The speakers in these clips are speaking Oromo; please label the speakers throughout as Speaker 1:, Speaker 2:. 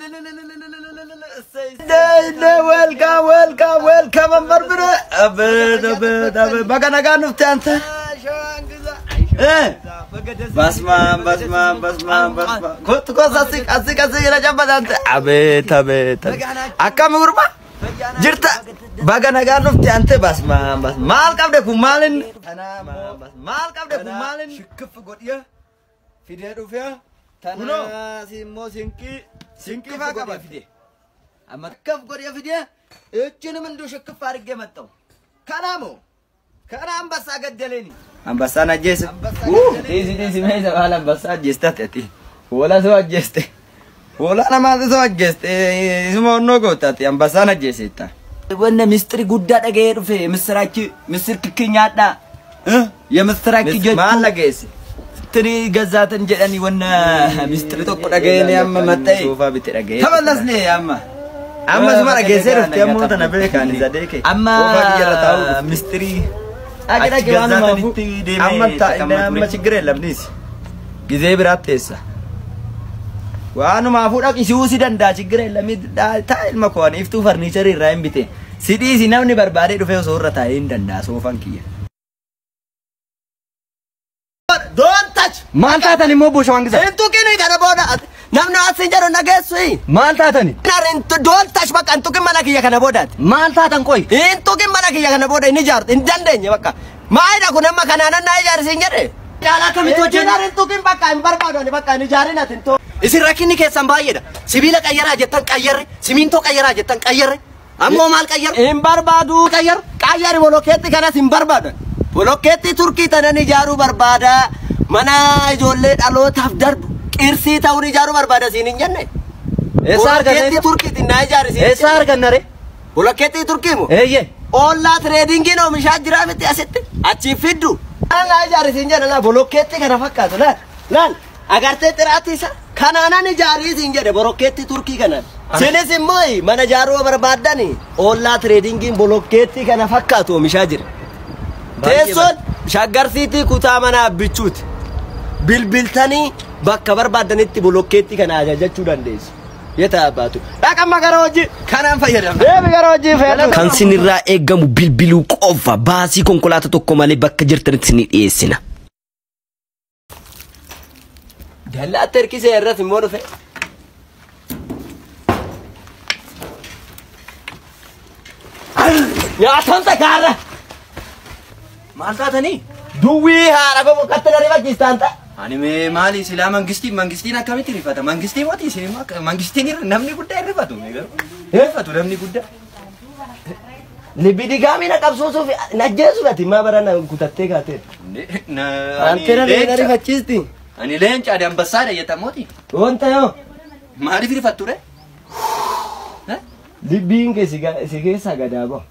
Speaker 1: Welcome, welcome, welcome, Ambarbire. Abet, abet, abet. Baga nagaa dhufte ante. Eh. Basmaan, basmaan, basmaan, basmaan. Kottu kos asii, asii, asii jira cabbata ante. Abet, abet. Akkami gurba? Jirta. Baga nagaa dhufte ante basmaan, basmaan. Maal qabde kun maalin? Maal qabde kun maalin?
Speaker 2: Shikkif godhiya. Fidee dhufee.
Speaker 1: Kunoo.
Speaker 2: Tanaas immoo sinqii.
Speaker 1: Sinqii faa qaba fide. Amma akkaf godhee fide. Ejjini minduu shikkif argee maxxawu. Kanaamoo? Kana ambassaa gaddaleeni. Ambassaan ajjeese. Dhiisi dhiisi meesha baala ambassaa ajjeeste ati. Hoola soo ajjeeste. Hoola namaati soo ajjeeste. Isuma onnoo gootaati ambassaan ajjeesetta. Wanna mistiri guddaa dhaga'ee dhufe misiraachi misir kikki nyaadhaa. Yemisiraachi jechuun. Maal dhageesse? Tiri gazaatan jedhani wanna mistiri tokko dhaga'ee amma maxxa'e. Soofaa bitti dhaga'ee. Taballasne amma. Amma suma dhageessee dhufte ammoo tana beekaan isa deeke. Amma mistirii. Achi gazaatanitti deemee amma ችግር የለም ኒስ ጊዜ ብራት teessa. Waanuma fuudha qisuu si danda'a ችግር የለም taa ilma koon iftuu farniicharii irraa hin bite. Si dhiisi namni barbaadee dhufee osoo irra taa'ee hin danda'a soofan kiyya. Don't touch!
Speaker 2: Maal taatan immoo boosha waan gisa.
Speaker 1: Hin tuqini kana booda namni asin jedhu nageessu.
Speaker 2: Maal taatani?
Speaker 1: Don't touch bakka hin tuqin mana kiyya kana boodaati.
Speaker 2: Maal taatan qoy?
Speaker 1: Hin tuqin mana kiyya kana booda hin ijaartu hin dandeenye bakka. Maayidha kun amma kanaanan naa ijaarsi hin jedhe.
Speaker 2: Caalaa akkamitti hojjenna?
Speaker 1: Hin tuqin bakka hin barbaadu bakka hin ijaarin ati hin tuqin.
Speaker 2: Isin rakkinni keessan baay'eedha. Sibiila qayyaraa jettan qayyarre, simintoo qayyaraa jettan qayyarre. Ammoo maal qayyarre?
Speaker 1: Hin barbaadu qayyar qayyari bolokkeetti kanas hin barbaadu. Bolokkeetti turkii tanan ijaaruu barbaada. Mana ijoollee dhalootaaf darbu qirsii ta'uun ijaaruu barbaada siin hin jenne.
Speaker 2: Eessa arganne?
Speaker 1: Bolokkeetti turkiitiin naa ijaari siin.
Speaker 2: Eessa arganna re?
Speaker 1: Bolokkeetti turkii moo?
Speaker 2: Eeyyee.
Speaker 1: Ollaa tireedingiin oomishaa jira miti asitti achi fiddu. Naa ijaari siin jedhe laa bolokkeetti kana fakkaatu laal laal agartee xiraatti isa kanaanan ijaarii siin jedhe bolokkeetti turkii kanaan. Sinis immoo mana ijaaruu barbaaddani ollaa tireedingiin bolokkeetti kana fakkaatu oomishaa jira. Teessoon shaggarsiitii kutaa manaa bichuuti. Bilbiltanii bakka barbaaddanitti bolokkeetti kana ajajachuu dandeessu. Yetaa abbaatu. Dhaqamma gara hojii kanaan fayyadamna. Deemi gara hojii fayyadamna.
Speaker 3: Kan sinirraa eegamu bilbiluu qofa baasii konkolaataa tokko malee bakka jirtanitti sinii dhiyeessina.
Speaker 1: Dallaatti hirkisee irratti immoo dhufe. Nyaataan takaarra.
Speaker 2: Maal taatanii?
Speaker 1: Duwwii haadha gogo katta na rifachiistaan ta'a.
Speaker 2: Ani mee maali silaa mangistiin mangistiin akkamitti rifata? Mangistii mootii isin immoo akka- mangistiin irra namni guddaa hin rifatu. mee garuu. Hin rifatu namni guddaa.
Speaker 1: Libbi digaamii na qabsuusuuf na ajjeesu gati maa bara na kutattee kaatee.
Speaker 2: Ne- na- ani
Speaker 1: Antena na
Speaker 2: leenca-
Speaker 1: rifachiisti.
Speaker 2: Ani leenca adi ambassaadha jettamooti.
Speaker 1: Wanta yoo.
Speaker 2: Maaliif rifattu re?
Speaker 1: Libbiin kee si ga- si keessaa gadaa ba'u.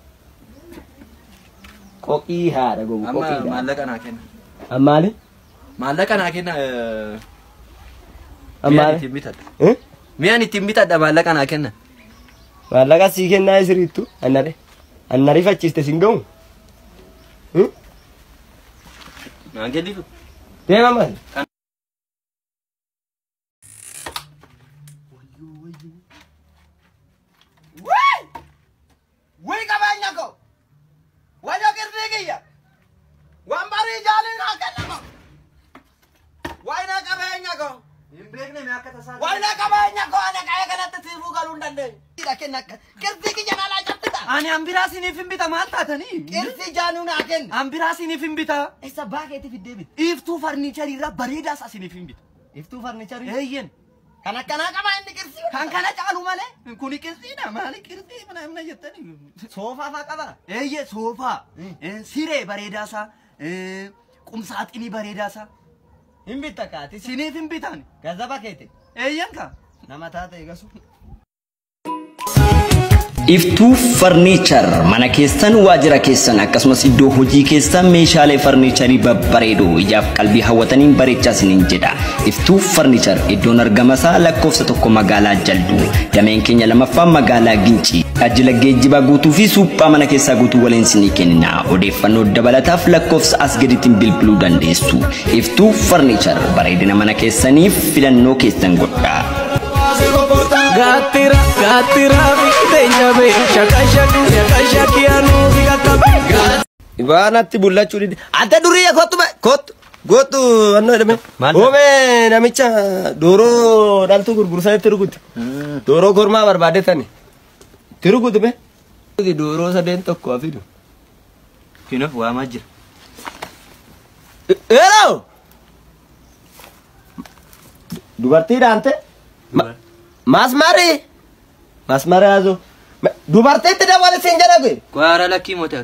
Speaker 1: Qoqii haadha gogo
Speaker 2: Amma
Speaker 1: qoqiidha.
Speaker 2: maallaqa naa kenna.
Speaker 1: Ammaali?
Speaker 2: Maallaqa naa kenna. eh, Mi'aan
Speaker 1: Ammaali?
Speaker 2: ittiin bitadha.
Speaker 1: Eh?
Speaker 2: Mi'aan ittiin bitadha maallaqa naa kenna.
Speaker 1: Maallaqa sii kennaa isiriittu annare. Anna rifachiiste sin ga'u. Eh?
Speaker 2: Naan kennitu.
Speaker 1: Deema maali? Wii qabeenya koo! Wayyo qirrii kiyya! Waan barii jaaliin haa kennamu! Wayna qabeenya koo!
Speaker 2: Hin beekne mee akka tasaa.
Speaker 1: Wayna qabeenya koo ana qa'ee kanatti siifuu galuu hin dandeenyu. Kenna qirrii kiyya naalaa cabsita!
Speaker 2: Ani ambiraasiniif hin bita maal taatanii?
Speaker 1: Qirrii jaanuu naa kenna!
Speaker 2: Ambiraasiniif hin bita.
Speaker 1: Isa baakeetti fiddee bita.
Speaker 2: Iftuu farniicharii irraa bareedaa isaa isiniif hin bita.
Speaker 1: Iftuu farnicharii.
Speaker 2: Eeyyen.
Speaker 1: Kan akkanaa qaba inni qirrii.
Speaker 2: Kan kana caalu malee kuni qirxiidha maali qirxii mana mana jettanii.
Speaker 1: Soofaa faa qaba.
Speaker 2: Eeyye soofaa, eh, siree bareedaa isaa, eh, qumsaaxinii bareedaa isaa.
Speaker 1: Hin bitta kaati.
Speaker 2: Isiniif hin bitan.
Speaker 1: Gazaba keete.
Speaker 2: Eeyyen ka.
Speaker 1: Nama taate eegasu.
Speaker 3: Iftuu farniichar mana keessan waajjira keessan akkasumas iddoo hojii keessan meeshaalee farniicharii babbareedoo ijaaf qalbii hawwataniin bareechaa isiniin jedha. Iftuu farniichar iddoon argama isaa lakkoofsa tokko magaalaa Jalduu dameen keenya lamaffaa magaalaa Gincii tajaajila geejjibaa guutuu fi suuphaa mana keessaa guutuu waliin isinii kenna. Odeeffannoo dabalataaf lakkoofsa as gadiitiin bilbiluu dandeessu. Iftuu farniichar bareedina mana keessaniif filannoo keessan godha.
Speaker 1: Hace comportar
Speaker 4: Gaatira gaatira biteenya bee shaka shaki shaka shaki anuu fi qaqqabe.
Speaker 5: Ibaanatti bullachuu dide. Ante durii kottu be kottu gootu annoo jedhame.
Speaker 2: Maal
Speaker 5: Oome namicha dooroo dhaltuu gurgursaa itti rukuti. Dooroo kormaa barbaade tani. Itti rukuti be. Dooroo sadeen tokko hafidu.
Speaker 2: Kinof waamaa jira.
Speaker 5: Eeroo! Dubartii dhaante? Maasmarii? Maasmarii haasoo. Dubartiitti dawwale siin jedhame.
Speaker 2: Kwaara lakkii mootaa.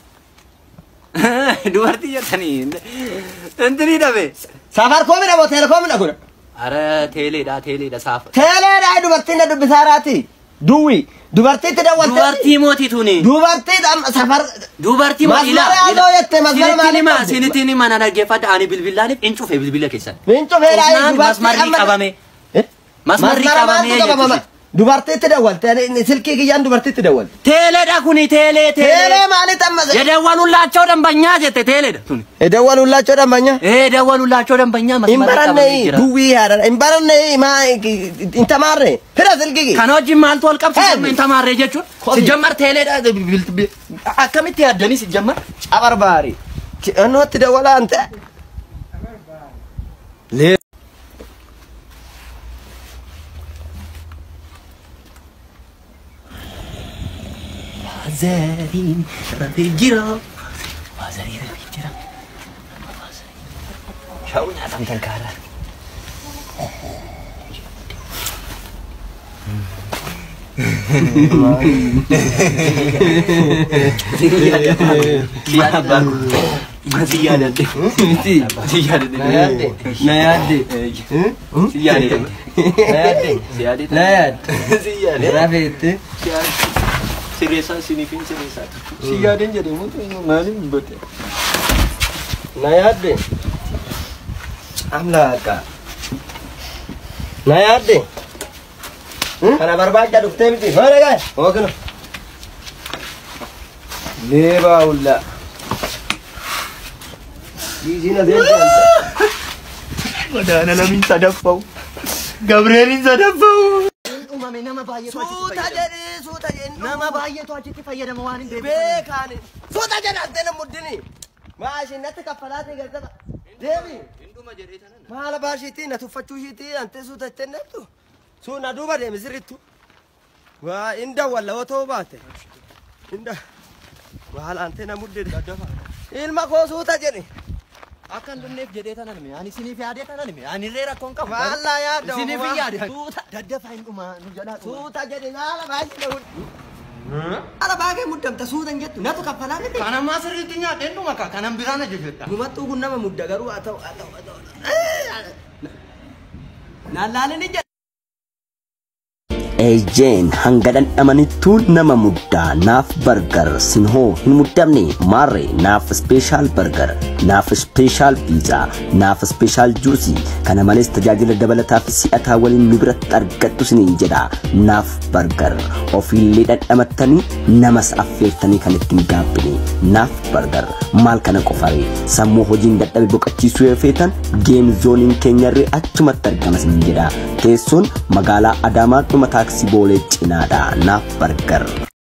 Speaker 2: Dubartii jettanii intinii dhabe.
Speaker 5: Safarkoomii dhamoo teelekoomii dhaguna.
Speaker 2: Ara teeleedha teeleedha saafa.
Speaker 5: Teeleedhaa dubartiin na dubbisaaraati. Duwwi. Dubartiitti dawwalte.
Speaker 2: Dubartii mootii tuni.
Speaker 5: Dubartii dham- safar.
Speaker 2: Dubartii mootii
Speaker 5: Masmara haasoo jette, masmara maaliif
Speaker 2: Sinitti
Speaker 5: qabdi?
Speaker 2: sinitti mana dhaggeeffadha ani bilbilaaniif in cufe bilbila keessan.
Speaker 5: Miincu feedhaa
Speaker 2: Qonnaan masmarri qabame.
Speaker 5: Eh?
Speaker 2: Masmarri
Speaker 5: Masmara
Speaker 2: qabamee
Speaker 5: maaltu qabama?
Speaker 2: jechuudha.
Speaker 5: Dubartiitti dawwalte. Ani Silkii kiyyaan dubartiitti dawwalte.
Speaker 2: Teeleedha kuni teelee
Speaker 5: Teelee
Speaker 2: teelee.
Speaker 5: maalitti amma?
Speaker 2: የደወሉላቸው ደንበኛ ጀተ ቴሌደ ቱኒ
Speaker 5: Dawwalullaachoo dhammanya.
Speaker 2: የደወሉላቸው ደንበኛ
Speaker 5: Hin
Speaker 2: መስመር
Speaker 5: baranne
Speaker 2: ቀበሌ ጅራ
Speaker 5: duwwii haadha. Hin baranne maa hin tamaarre. Fira silkii kiyya.
Speaker 2: ከነ ወጅን ማልቶ ወልቀብ
Speaker 5: Hey!
Speaker 2: ሲጀመር ተማረ ጀቹን
Speaker 5: Kofi.
Speaker 2: ሲጀመር ቴሌዳ አከሚት ያደኒ ሲጀመር
Speaker 5: Cabarbaari. Annootti dawwalaa ante. Lee.
Speaker 2: ዘሪን ረፊ ጅራ ዋዘሪ ረፊ ጅራ ሻውኛ ታንተንካራ
Speaker 5: Na yaadde. Na yaadde. Na yaadde. Rafeette.
Speaker 2: Sirreessaa siniifin sirreessaa. Si yaadan jedhamu maaliif bote?
Speaker 5: Na yaadde. Amlaaqa. Na yaadde. Kana barbaacha dhuftee miti. Hoore gaa. Hookino. Leebaa ulla. Dhiisiin asii
Speaker 2: Madaala lamiin sadaffa'u. Gabreeliin sadaffa'u.
Speaker 5: Uumame nama baay'eetu Suuta jedhee suuta jedhee.
Speaker 2: Nama baay'eetu achitti fayyadama waan hin beeku.
Speaker 5: Beekaani. Suuta jedhattee na muddini. Maashinatti kaffalaatee galtata. Deebi. Maala baashiitii na tuffachuu ishiitii antee suuta jettee nettu. Suuna duuba deemi sirrittu. Waa inda walla yoo ta'uu baate. Inda. Maala antee na muddee. Ilma koo suuta jedhe.
Speaker 2: Akka hin dhumneef jedhee tanan hime. Ani isiniif yaadee tanan hime. Ani illee rakkoon qabu.
Speaker 5: Maallaa yaadda.
Speaker 2: Isiniif hin yaade.
Speaker 5: Suuta.
Speaker 2: Daddafaa hin dhumaa nu jalaa dhumaa.
Speaker 5: Suuta jedhe maala baashii na muddi. Maala baagee muddamta suutan jettu natu kaffalaa miti.
Speaker 2: Kan ammaa sirriitti nyaadhee dhuma ka kanan biraan ajajadha.
Speaker 5: Gumattuu kun nama mudda garuu haa ta'u haa ta'u haa ta'u. Naallaan inni jedha.
Speaker 3: Ejeen hanga dhandhamanittuu nama muddaa naaf bargar sinhoo hin muddamne maarre naaf speeshaal bargar naaf speeshaal piizaa naaf speeshaal juusii kana malees tajaajila dabalataa fi si'ataa waliin nu biratti argadhu siniin jedha naaf bargar ofiillee dhandhamattanii namas affeertanii kan ittiin gaabbine naaf bargar maal kana qofaree sammuu hojiin dadhabe boqochiisuu yoo feetan geem zooniin keenyarree achumatti argama siniin jedha teessoon magaalaa adaamaa dhuma taaksii boolee cinaadha naaf bargar